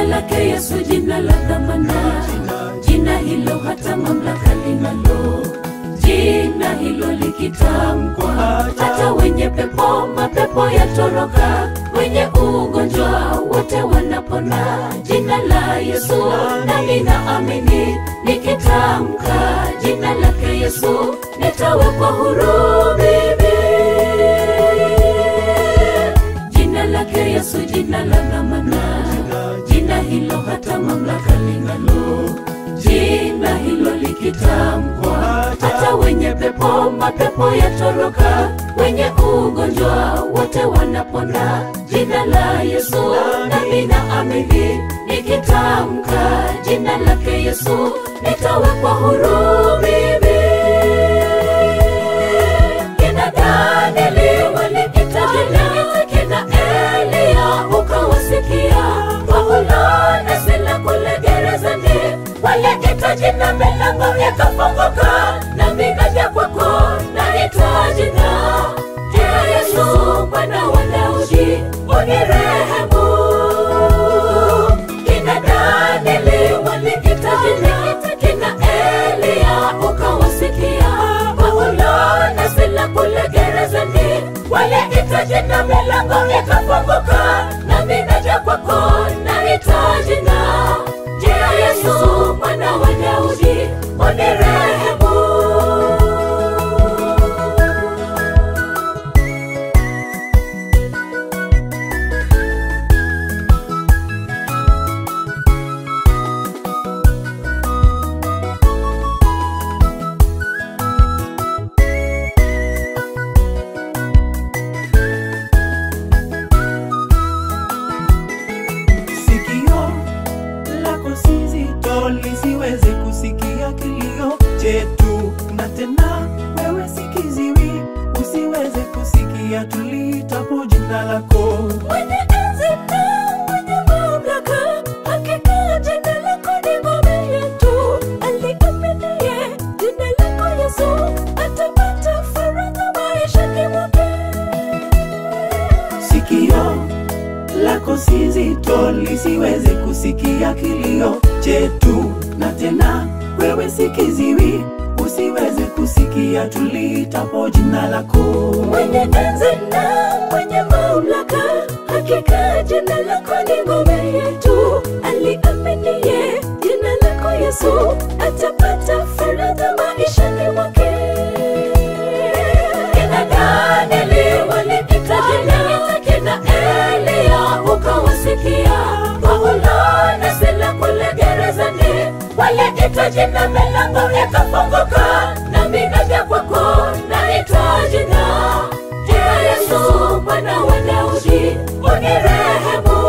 lake Yesu, jina la dhamana, jina hilo hata mamlaka linalo, jina hilo likitamkwa, hata wenye pepo mapepo yatoroka, wenye ugonjwa wote wanapona. Jina la Yesu nami naamini, nikitamka jina lake Yesu nitawekwa huru mimi. Jina lake Yesu, jina la dhamana, jina hilo hata mamlaka linalo, jina hilo likitamkwa, hata wenye pepo mapepo yatoroka, wenye ugonjwa wote wanapona. Jina la Yesu nami naamini, nikitamka jina lake Yesu nitawekwa huru mimi. Kina Danieli walikita jina, kina Elia ukawasikia, Paulo na Sila kule gerezani waliita jina, milango ikafunguka, nami naja kwako naitwa jina jina Yesu, mwana wa Daudi, unirehemu. Kina Danieli walikita jina, kina Elia ukawasikia, Paulo na Sila kule gerezani waliita jina, milango ikafunguka, nami naja kwako naitwa jina jina Yesu, mwana wa Daudi, unirehemu. Sikio lako si zito lisiweze kusikia kilio chetu, na tena wewe si kiziwi usiweze kusikia tuliitapo jina lako. Mwenye enzi na mwenye mamlaka, hakika jina lako ni ngome yetu. Aliaminiye jina lako Yesu atapata faraja maishani mwake. Sikio lako si zito lisiweze kusikia kilio chetu, na tena wewe si kiziwi usiweze kusikia tuliitapo jina lako. Mwenye enzi na mwenye mamlaka, hakika jina lako ni ngome yetu. Aliaminiye jina lako Yesu atapata faraja maishani mwake. Kina Danieli walikita jina, kina Elia ukawasikia, Paulo na Sila kule gerezani waliita jina, milango ikafunguka, nami naja kwako naitwa jina jina Yesu, mwana wa Daudi, unirehemu.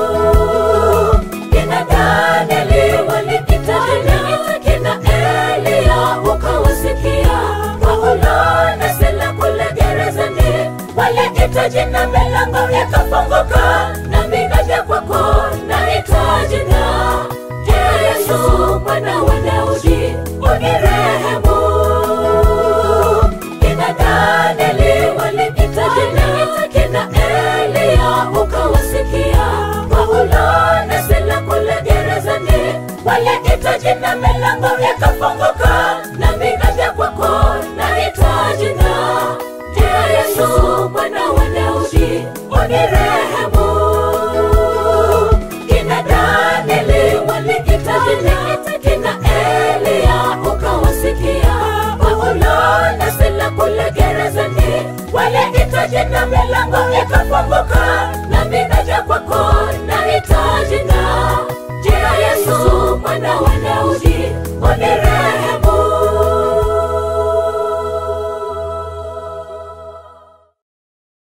Kina Danieli walikita jina, kina Elia ukawasikia, Paulo na Sila kule gerezani waliita jina, milango ikafunguka, nami naja kwako naitwa jina jina Yesu, mwana wa Daudi, unirehemu. Kina Danieli walikita jina, kina Elia ukawasikia, Paulo na Sila kule gerezani waliita jina, milango ikafunguka, nami naja kwako naitwa jina jina Yesu, mwana wa Daudi, unirehemu. Kina Danieli walikita jina, kina Elia ukawasikia, Paulo na Sila kule gerezani waliita jina, milango ikafunguka, nami naja kwako